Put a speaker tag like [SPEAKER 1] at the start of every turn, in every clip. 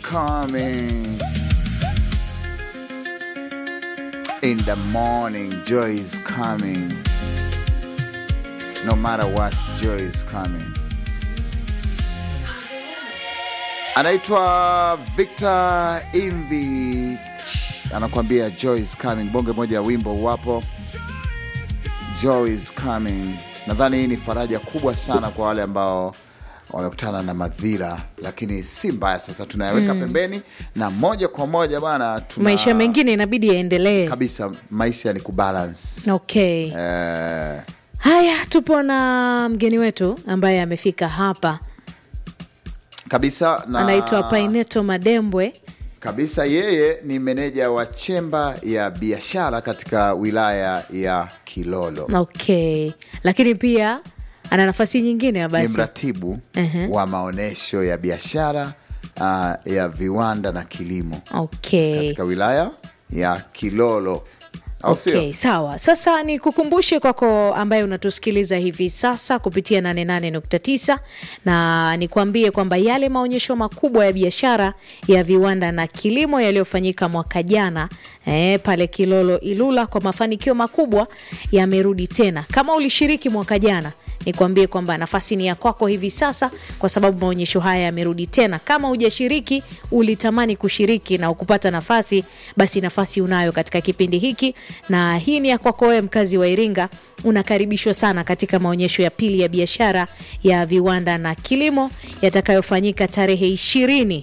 [SPEAKER 1] coming. In the morning, joy is coming. No matter what, joy is coming. Anaitwa Victor Imbi anakuambia joy is coming. Bonge moja ya wimbo wapo, joy is coming. Nadhani hii ni faraja kubwa sana kwa wale ambao wamekutana na madhira, lakini si mbaya. Sasa tunayaweka pembeni na moja kwa moja bana, tuna
[SPEAKER 2] maisha mengine inabidi yaendelee.
[SPEAKER 1] kabisa. Maisha ni kubalance
[SPEAKER 2] Okay.
[SPEAKER 1] eh,
[SPEAKER 2] Haya, tupo na mgeni wetu ambaye amefika hapa,
[SPEAKER 1] kabisa na
[SPEAKER 2] anaitwa Paineto Madembwe.
[SPEAKER 1] kabisa. Yeye ni meneja wa chemba ya biashara katika wilaya ya Kilolo.
[SPEAKER 2] Okay, lakini pia ana nafasi nyingine ya
[SPEAKER 1] ni
[SPEAKER 2] basi
[SPEAKER 1] mratibu
[SPEAKER 2] Ehe.
[SPEAKER 1] wa maonyesho ya biashara uh, ya viwanda na kilimo
[SPEAKER 2] okay.
[SPEAKER 1] katika wilaya ya Kilolo, au sio?
[SPEAKER 2] Okay, sawa. Sasa ni kukumbushe kwako ambaye unatusikiliza hivi sasa kupitia 88.9 na nikwambie kwamba yale maonyesho makubwa ya biashara ya viwanda na kilimo yaliyofanyika mwaka jana eh, pale Kilolo Ilula kwa mafanikio makubwa yamerudi tena. Kama ulishiriki mwaka jana nikwambie kwamba nafasi ni ya kwako hivi sasa, kwa sababu maonyesho haya yamerudi tena. Kama hujashiriki, ulitamani kushiriki na ukupata nafasi, basi nafasi unayo katika kipindi hiki, na hii ni ya kwako wewe, mkazi wa Iringa. Unakaribishwa sana katika maonyesho ya pili ya biashara ya viwanda na kilimo yatakayofanyika tarehe ishirini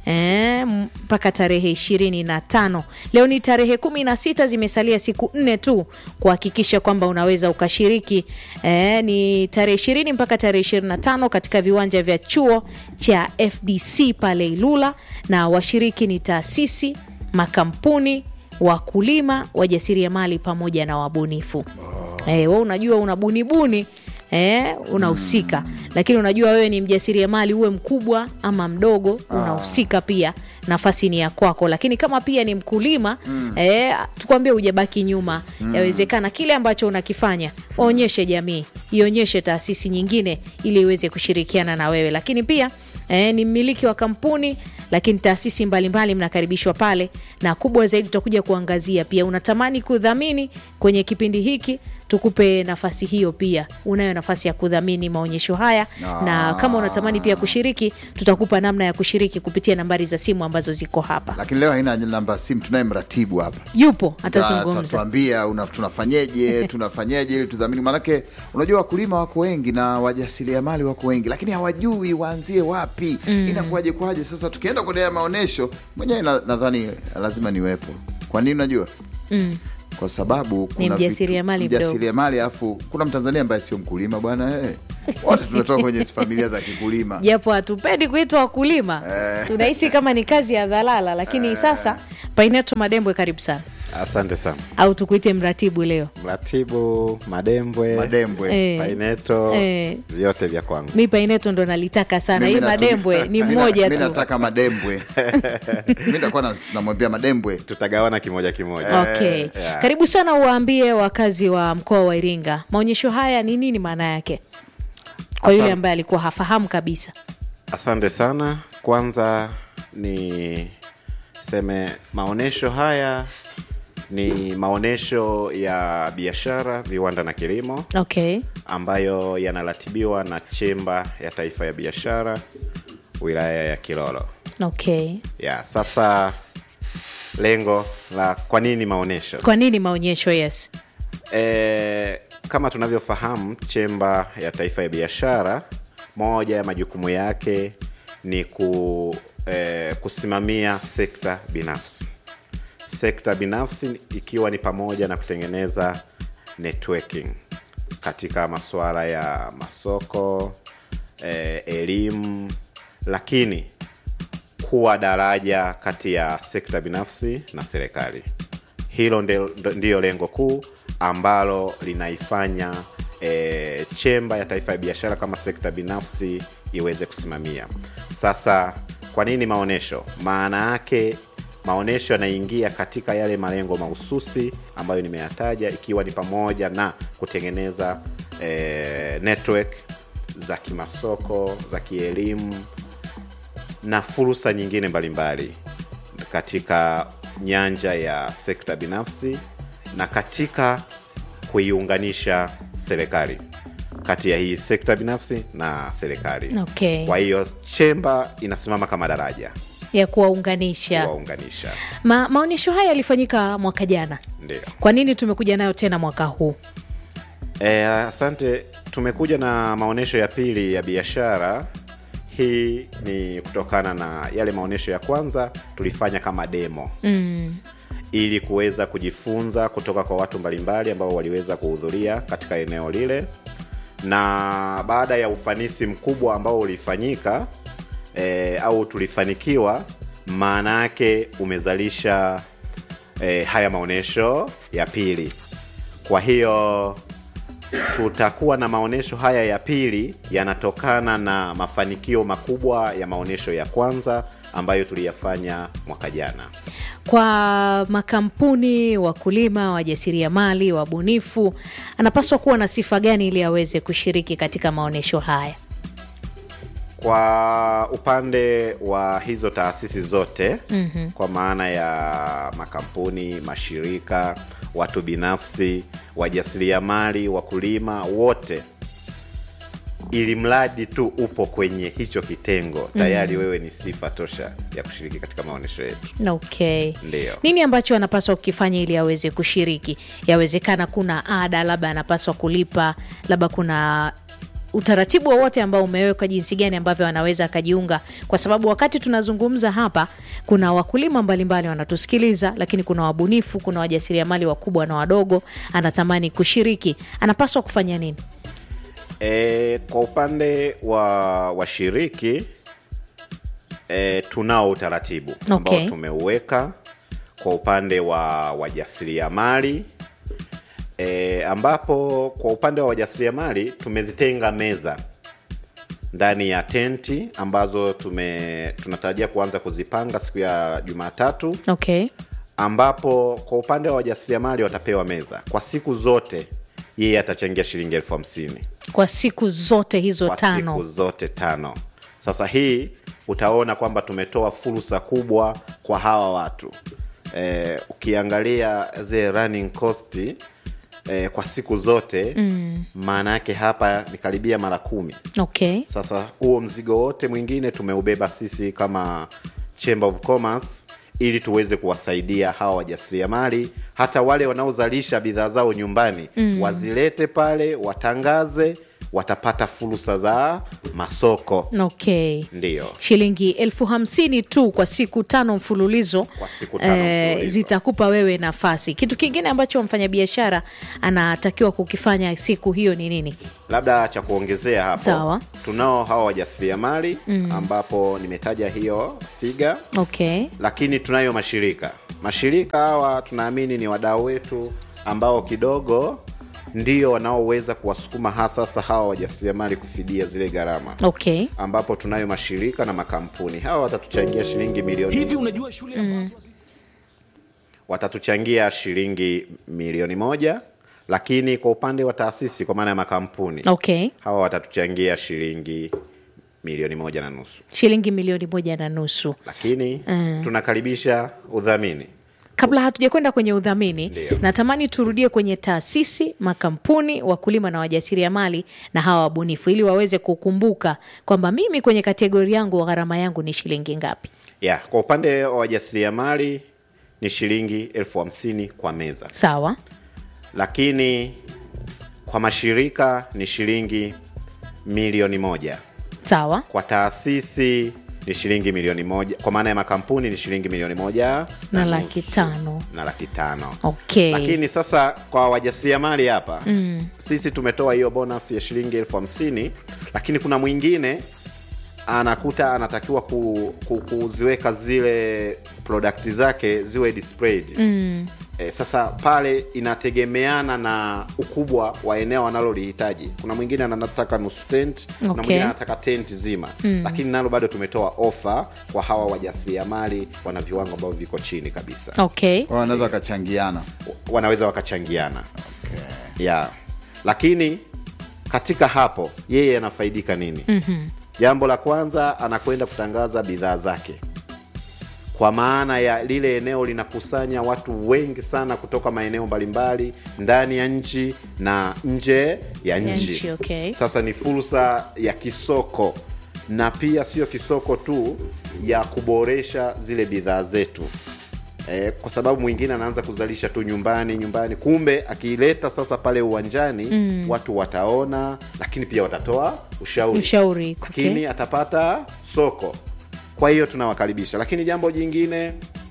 [SPEAKER 2] Eh, mpaka tarehe ishirini na tano. Leo ni tarehe kumi na sita, zimesalia siku nne tu kuhakikisha kwamba unaweza ukashiriki. Eh, ni tarehe ishirini mpaka tarehe ishirini na tano katika viwanja vya chuo cha FDC pale Ilula, na washiriki ni taasisi, makampuni, wakulima, wajasiriamali pamoja na wabunifu. Eh, we unajua unabunibuni eh, unahusika lakini unajua wewe ni mjasiriamali, uwe mkubwa ama mdogo, unahusika pia. Nafasi ni ya kwako, lakini kama pia ni mkulima eh, tukwambie hujabaki nyuma. Yawezekana kile ambacho unakifanya waonyeshe jamii, ionyeshe taasisi nyingine ili iweze kushirikiana na wewe, lakini pia eh, ni mmiliki wa kampuni lakini taasisi mbalimbali mnakaribishwa pale, na kubwa zaidi tutakuja kuangazia pia, unatamani kudhamini kwenye kipindi hiki, tukupe nafasi hiyo pia. Unayo nafasi ya kudhamini maonyesho haya na kama unatamani pia kushiriki, tutakupa namna ya kushiriki kupitia nambari za simu ambazo ziko hapa.
[SPEAKER 1] Lakini leo haina namba ya simu, tunaye mratibu hapa
[SPEAKER 2] Yupo
[SPEAKER 1] Ta-
[SPEAKER 2] atazungumza.
[SPEAKER 1] tatuambia una- tunafanyeje tunafanyeje ili tudhamini, maanake unajua wakulima wako wengi na wajasiriamali wako wengi, lakini hawajui waanzie wapi, inakuwaje kwaje. Sasa tukienda kwenye haya maonyesho mwenyewe, na- nadhani lazima niwepo. Kwa nini? Unajua kwa sababu kuna
[SPEAKER 2] Ni
[SPEAKER 1] vitu-
[SPEAKER 2] mjasiriamali mdogo.
[SPEAKER 1] mjasiriamali, alafu kuna Mtanzania ambaye sio mkulima bwana. eh. Wote tunatoka kwenye familia za kikulima.
[SPEAKER 2] japo hatupendi kuitwa wakulima, tunahisi kama ni kazi ya dhalala, lakini sasa Paineto Madembwe, karibu sana,
[SPEAKER 3] Asante sana
[SPEAKER 2] au tukuite mratibu leo.
[SPEAKER 3] mratibu Madembwe,
[SPEAKER 1] Madembwe
[SPEAKER 2] Eh.
[SPEAKER 3] Paineto,
[SPEAKER 2] Eh.
[SPEAKER 3] vyote vya kwangu.
[SPEAKER 2] Mi Paineto ndo nalitaka sana, hii
[SPEAKER 1] Mimi natu-
[SPEAKER 2] Madembwe ni
[SPEAKER 1] Mimi-
[SPEAKER 2] mmoja
[SPEAKER 1] mimi
[SPEAKER 2] tu.
[SPEAKER 1] nataka Madembwe. mi nitakuwa nas- namwambia Madembwe
[SPEAKER 3] Tutagawana kimoja kimoja.
[SPEAKER 2] Okay.
[SPEAKER 3] yeah.
[SPEAKER 2] Karibu sana uwaambie wakazi wa mkoa wa Iringa maonyesho haya ni nini maana yake kwa yule
[SPEAKER 3] Asante.
[SPEAKER 2] ambaye alikuwa hafahamu kabisa.
[SPEAKER 3] Asante sana. Kwanza ni seme maonyesho haya ni maonyesho ya biashara, viwanda na kilimo
[SPEAKER 2] Okay.
[SPEAKER 3] ambayo yanaratibiwa na Chemba ya Taifa ya Biashara wilaya ya Kilolo.
[SPEAKER 2] Okay.
[SPEAKER 3] Ya, sasa lengo la kwa nini maonyesho?
[SPEAKER 2] Kwa nini maonyesho? Yes.
[SPEAKER 3] E, kama tunavyofahamu Chemba ya Taifa ya Biashara, moja ya majukumu yake ni ku, e, kusimamia sekta binafsi. Sekta binafsi ikiwa ni pamoja na kutengeneza networking katika masuala ya masoko, e, elimu, lakini kuwa daraja kati ya sekta binafsi na serikali. Hilo ndio- ndiyo lengo kuu ambalo linaifanya e, Chemba ya Taifa ya Biashara kama sekta binafsi iweze kusimamia. Sasa kwa nini maonyesho? Maana yake maonyesho yanaingia katika yale malengo mahususi ambayo nimeyataja, ikiwa ni pamoja na kutengeneza e, network za kimasoko, za kielimu na fursa nyingine mbalimbali katika nyanja ya sekta binafsi na katika kuiunganisha serikali kati ya hii sekta binafsi na serikali.
[SPEAKER 2] Okay.
[SPEAKER 3] Kwa hiyo chemba inasimama kama daraja
[SPEAKER 2] ya kuwaunganisha.
[SPEAKER 3] kuwaunganisha.
[SPEAKER 2] Ma, maonyesho haya yalifanyika mwaka jana,
[SPEAKER 3] Ndio.
[SPEAKER 2] kwa nini tumekuja nayo tena mwaka huu?
[SPEAKER 3] E, asante. Tumekuja na maonyesho ya pili ya biashara. Hii ni kutokana na yale maonyesho ya kwanza tulifanya kama demo
[SPEAKER 2] Mm.
[SPEAKER 3] ili kuweza kujifunza kutoka kwa watu mbalimbali ambao waliweza kuhudhuria katika eneo lile, na baada ya ufanisi mkubwa ambao ulifanyika e, au tulifanikiwa, maana yake umezalisha e, haya maonyesho ya pili. Kwa hiyo tutakuwa na maonyesho haya ya pili yanatokana na mafanikio makubwa ya maonyesho ya kwanza ambayo tuliyafanya mwaka jana.
[SPEAKER 2] Kwa makampuni, wakulima, wajasiriamali, wabunifu, anapaswa kuwa na sifa gani ili aweze kushiriki katika maonyesho haya?
[SPEAKER 3] Kwa upande wa hizo taasisi zote mm-hmm. kwa maana ya makampuni, mashirika, watu binafsi, wajasiriamali, wakulima wote, ili mradi tu upo kwenye hicho kitengo tayari wewe ni sifa tosha ya kushiriki katika maonyesho yetu.
[SPEAKER 2] Okay.
[SPEAKER 3] Ndiyo.
[SPEAKER 2] Nini ambacho anapaswa kukifanya ili aweze kushiriki? Yawezekana kuna ada labda anapaswa kulipa, labda kuna utaratibu wowote ambao umewekwa jinsi gani ambavyo anaweza akajiunga, kwa sababu wakati tunazungumza hapa kuna wakulima mbalimbali wanatusikiliza, lakini kuna wabunifu, kuna wajasiriamali wakubwa na wadogo, anatamani kushiriki, anapaswa kufanya nini?
[SPEAKER 3] E, kwa upande wa washiriki e, tunao utaratibu ambao
[SPEAKER 2] Okay.
[SPEAKER 3] tumeuweka kwa upande wa wajasiriamali e, ambapo kwa upande wa wajasiriamali tumezitenga meza ndani ya tenti ambazo tume tunatarajia kuanza kuzipanga siku ya Jumatatu
[SPEAKER 2] Okay.
[SPEAKER 3] ambapo kwa upande wa wajasiriamali watapewa meza kwa siku zote, yeye atachangia shilingi elfu hamsini
[SPEAKER 2] Kwa siku zote hizo
[SPEAKER 3] kwa
[SPEAKER 2] tano.
[SPEAKER 3] siku zote tano. Sasa hii utaona kwamba tumetoa fursa kubwa kwa hawa watu e, ukiangalia zile running cost e, kwa siku zote maana yake hapa ni karibia mara kumi.
[SPEAKER 2] Okay.
[SPEAKER 3] Sasa huo mzigo wote mwingine tumeubeba sisi kama Chamber of Commerce ili tuweze kuwasaidia hawa wajasiriamali, hata wale wanaozalisha bidhaa zao nyumbani wazilete pale, watangaze, watapata fursa za masoko.
[SPEAKER 2] Okay.
[SPEAKER 3] Ndiyo.
[SPEAKER 2] shilingi elfu hamsini tu kwa siku tano mfululizo,
[SPEAKER 3] Kwa siku tano mfululizo.
[SPEAKER 2] zitakupa wewe nafasi. Kitu kingine ambacho mfanyabiashara anatakiwa kukifanya siku hiyo ni nini?
[SPEAKER 3] Labda cha kuongezea hapo,
[SPEAKER 2] Sawa.
[SPEAKER 3] tunao hawa wajasiriamali ambapo nimetaja hiyo figa
[SPEAKER 2] Okay.
[SPEAKER 3] lakini tunayo mashirika. Mashirika hawa tunaamini ni wadau wetu ambao kidogo ndio wanaoweza kuwasukuma hasa sasa hawa wajasiriamali kufidia zile gharama,
[SPEAKER 2] Okay.
[SPEAKER 3] ambapo tunayo mashirika na makampuni. Hawa watatuchangia shilingi milioni
[SPEAKER 4] Hivi unajua shule ambazo
[SPEAKER 3] watatuchangia shilingi milioni moja, lakini kwa upande wa taasisi, kwa maana ya makampuni,
[SPEAKER 2] Okay.
[SPEAKER 3] hawa watatuchangia shilingi milioni moja na nusu,
[SPEAKER 2] Shilingi milioni moja na nusu.
[SPEAKER 3] lakini tunakaribisha udhamini.
[SPEAKER 2] Kabla hatujakwenda kwenye udhamini,
[SPEAKER 3] Ndiyo.
[SPEAKER 2] natamani turudie kwenye taasisi, makampuni, wakulima na wajasiriamali na hawa wabunifu, ili waweze kukumbuka kwamba mimi kwenye kategori yangu gharama yangu ni shilingi ngapi.
[SPEAKER 3] ya kwa upande wa wajasiriamali ni shilingi elfu hamsini kwa meza,
[SPEAKER 2] Sawa.
[SPEAKER 3] lakini kwa mashirika ni shilingi milioni moja,
[SPEAKER 2] Sawa.
[SPEAKER 3] kwa taasisi ni shilingi milioni moja, kwa maana ya makampuni ni shilingi milioni moja
[SPEAKER 2] Na
[SPEAKER 3] nusu.
[SPEAKER 2] laki tano.
[SPEAKER 3] na laki tano.
[SPEAKER 2] Okay.
[SPEAKER 3] Lakini sasa kwa wajasiriamali hapa sisi tumetoa hiyo bonus ya shilingi elfu hamsini lakini kuna mwingine anakuta anatakiwa ku, ku, kuziweka zile product zake ziwe displayed E, sasa pale inategemeana na ukubwa wa eneo analolihitaji. Kuna mwingine anataka nusu tent, kuna
[SPEAKER 2] Okay.
[SPEAKER 3] mwingine anataka tent zima lakini nalo bado tumetoa ofa kwa hawa wajasiriamali wana viwango ambavyo viko chini kabisa
[SPEAKER 2] Okay.
[SPEAKER 1] Wao wanaweza wakachangiana.
[SPEAKER 3] wanaweza wakachangiana yeah. Lakini katika hapo yeye anafaidika nini? jambo la kwanza anakwenda kutangaza bidhaa zake kwa maana ya lile eneo linakusanya watu wengi sana kutoka maeneo mbalimbali ndani ya nchi na nje ya nchi
[SPEAKER 2] nchi, okay.
[SPEAKER 3] sasa ni fursa ya kisoko na pia sio kisoko tu ya kuboresha zile bidhaa zetu e, kwa sababu mwingine anaanza kuzalisha tu nyumbani nyumbani kumbe akiileta sasa pale uwanjani mm. watu wataona lakini pia watatoa ushauri
[SPEAKER 2] Ushauri,
[SPEAKER 3] lakini
[SPEAKER 2] okay.
[SPEAKER 3] atapata soko kwa hiyo tunawakaribisha lakini jambo jingine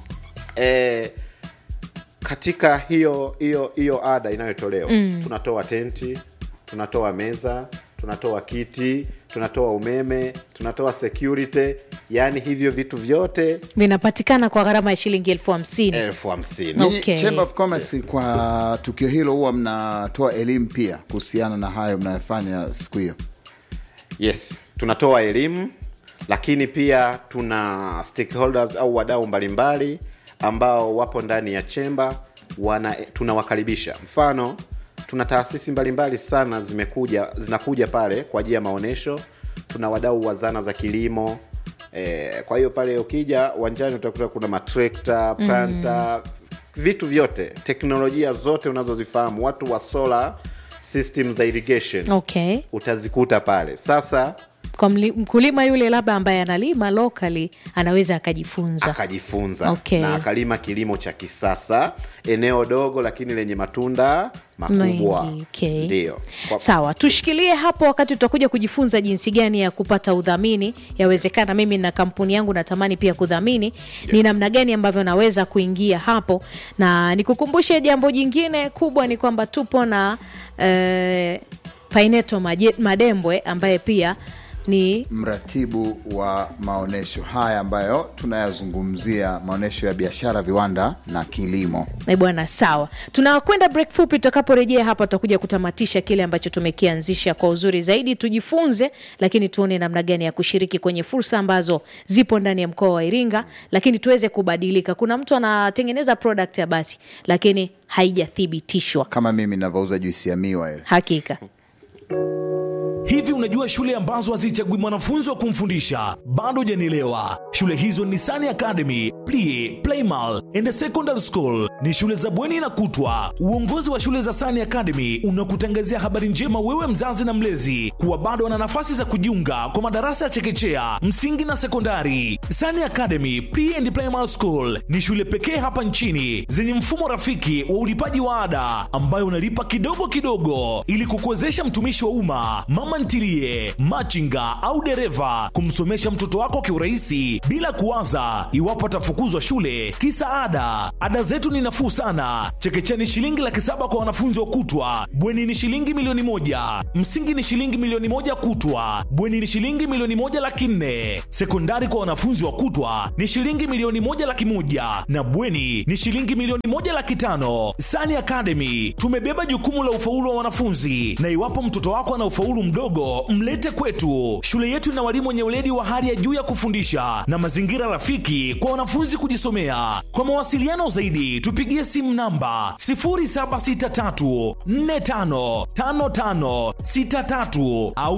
[SPEAKER 3] e, katika hiyo hiyo hiyo ada inayotolewa mm. tunatoa tenti tunatoa meza tunatoa kiti tunatoa umeme tunatoa security yaani hivyo vitu vyote
[SPEAKER 2] vinapatikana kwa gharama ya shilingi elfu hamsini
[SPEAKER 3] elfu hamsini
[SPEAKER 1] Ninyi
[SPEAKER 2] Okay.
[SPEAKER 1] Chamber of Commerce kwa tukio hilo huwa mnatoa elimu pia kuhusiana na hayo mnayofanya siku hiyo.
[SPEAKER 3] yes tunatoa elimu lakini pia tuna stakeholders au wadau mbalimbali ambao wapo ndani ya chemba wana tunawakaribisha mfano tuna taasisi mbalimbali sana zimekuja zinakuja pale kwa ajili ya maonyesho tuna wadau wa zana za kilimo e, kwa hiyo pale ukija uwanjani utakuta kuna matrekta planta mm. vitu vyote teknolojia zote unazozifahamu watu wa solar system za irrigation
[SPEAKER 2] okay
[SPEAKER 3] utazikuta pale sasa
[SPEAKER 2] kwa mli- mkulima yule labda ambaye analima locally anaweza akajifunza
[SPEAKER 3] akajifunza
[SPEAKER 2] Okay.
[SPEAKER 3] na akalima kilimo cha kisasa eneo dogo lakini lenye matunda makubwa
[SPEAKER 2] Mengi, okay.
[SPEAKER 3] ndio Kwa-
[SPEAKER 2] sawa tushikilie hapo wakati tutakuja kujifunza jinsi gani ya kupata udhamini yawezekana mimi na kampuni yangu natamani pia kudhamini ni namna gani ambavyo naweza kuingia hapo na nikukumbushe jambo jingine kubwa ni kwamba tupo na eh, paineto Maje- madembwe ambaye pia ni
[SPEAKER 1] Mratibu wa maonyesho haya ambayo tunayazungumzia, maonyesho ya biashara, viwanda na kilimo.
[SPEAKER 2] Eh, bwana sawa tunakwenda break fupi tutakaporejea hapa tutakuja kutamatisha kile ambacho tumekianzisha kwa uzuri zaidi tujifunze lakini tuone namna gani ya kushiriki kwenye fursa ambazo zipo ndani ya mkoa wa iringa lakini tuweze kubadilika kuna mtu anatengeneza product ya basi lakini haijathibitishwa
[SPEAKER 1] Kama mimi navyouza juisi ya miwa ile.
[SPEAKER 2] hakika
[SPEAKER 4] Hivi unajua shule ambazo hazichagui mwanafunzi wa kumfundisha? Bado hujanielewa. Shule hizo ni Sani Academy, Plie, Playmal and Secondary School. Ni shule za bweni na kutwa. Uongozi wa shule za Sani Academy unakutangazia habari njema wewe mzazi na mlezi kuwa bado wana nafasi za kujiunga kwa madarasa ya chekechea, msingi na sekondari. Sani Academy Pre and Primary School ni shule pekee hapa nchini zenye mfumo rafiki wa ulipaji wa ada ambayo unalipa kidogo kidogo ili kukuwezesha mtumishi wa umma, mama ntilie, machinga au dereva kumsomesha mtoto wako kiurahisi bila kuwaza iwapo atafukuzwa shule kisa ada. Ada zetu ni nafuu sana. Chekechea ni shilingi laki saba kwa wanafunzi wa kutwa, bweni ni shilingi milioni moja, msingi ni shilingi milioni moja kutwa, bweni ni shilingi milioni moja laki nne, sekondari kwa wanafunzi wa kutwa ni shilingi milioni moja laki moja na bweni ni shilingi milioni moja laki tano. Sani Academy tumebeba jukumu la ufaulu wa wanafunzi, na iwapo mtoto wako ana ufaulu mdogo, mlete kwetu. Shule yetu ina walimu wenye weledi wa hali ya juu ya kufundisha na mazingira rafiki kwa wanafunzi kujisomea. Kwa mawasiliano zaidi, tupigie simu namba 0763455563 au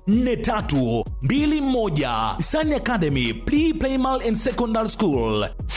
[SPEAKER 4] 0754484321. Sani Academy Pre Primal and Secondary School.